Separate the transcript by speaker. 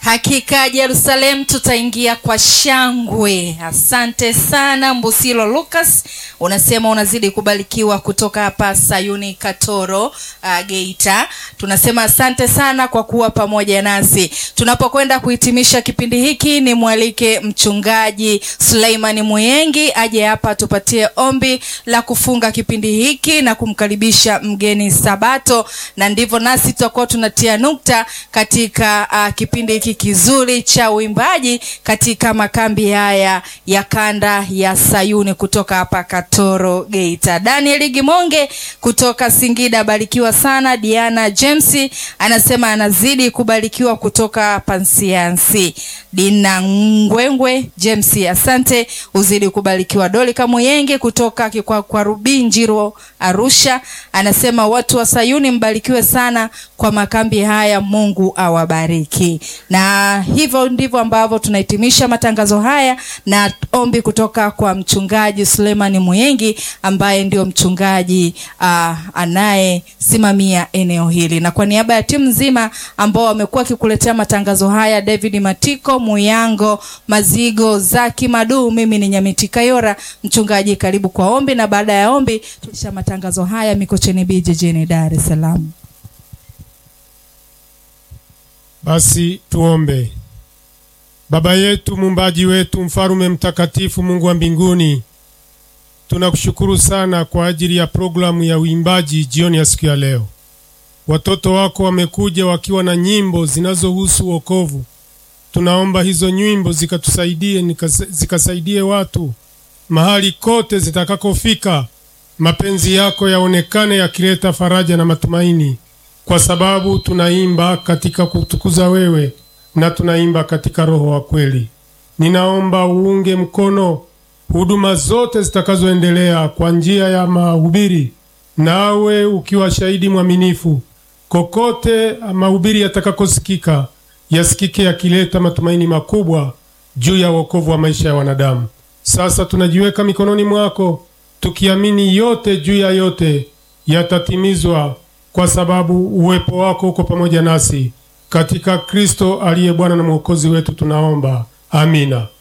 Speaker 1: Hakika Yerusalemu tutaingia kwa shangwe. Asante sana Mbusilo Lucas, unasema unazidi kubarikiwa kutoka hapa Sayuni Katoro, uh, Geita. Tunasema asante sana kwa kuwa pamoja nasi tunapokwenda kuhitimisha kipindi hiki. Ni mwalike mchungaji Suleimani Muyengi aje hapa tupatie ombi la kufunga kipindi hiki na kumkaribisha mgeni Sabato, na ndivyo nasi tutakuwa tunatia nukta katika uh, kipindi hiki kizuri cha uimbaji katika makambi haya ya kanda ya Sayuni kutoka hapa Katoro Geita. Daniel Gimonge kutoka Singida, barikiwa sana. Diana James anasema anazidi kubarikiwa kutoka Pansiansi. Dina Ngwengwe James, asante, uzidi kubarikiwa. Dolika Muyenge kutoka kwa, kwa Rubi Njiro Arusha anasema watu wa Sayuni mbarikiwe sana kwa makambi haya, Mungu awabariki. Na hivyo ndivyo ambavyo tunahitimisha matangazo haya na ombi kutoka kwa mchungaji Suleiman Muyengi ambaye ndio mchungaji uh, anayesimamia eneo hili, na kwa niaba ya timu nzima ambao wamekuwa wakikuletea matangazo haya, David Matiko, Muyango Mazigo, Zaki Madu, mimi ni Nyamiti Kayora. Mchungaji, karibu kwa ombi, na baada ya ombi tulisha matangazo haya Mikocheni B jijini Dar es Salaam.
Speaker 2: Basi tuombe. Baba yetu, muumbaji wetu, mfalume mtakatifu, Mungu wa mbinguni, tunakushukuru sana kwa ajili ya programu ya uimbaji jioni ya siku ya leo. Watoto wako wamekuja wakiwa na nyimbo zinazohusu wokovu. Tunaomba hizo nyimbo zikatusaidie, zikasaidie watu mahali kote zitakakofika, mapenzi yako yaonekane yakileta faraja na matumaini, kwa sababu tunaimba katika kutukuza wewe na tunaimba katika roho wa kweli. Ninaomba uunge mkono huduma zote zitakazoendelea kwa njia ya mahubiri, nawe ukiwa shahidi mwaminifu, kokote mahubiri yatakakosikika yasikike yakileta matumaini makubwa juu ya wokovu wa maisha ya wanadamu. Sasa tunajiweka mikononi mwako tukiamini yote juu ya yote yatatimizwa, kwa sababu uwepo wako uko pamoja nasi. Katika Kristo aliye Bwana na Mwokozi wetu tunaomba, amina.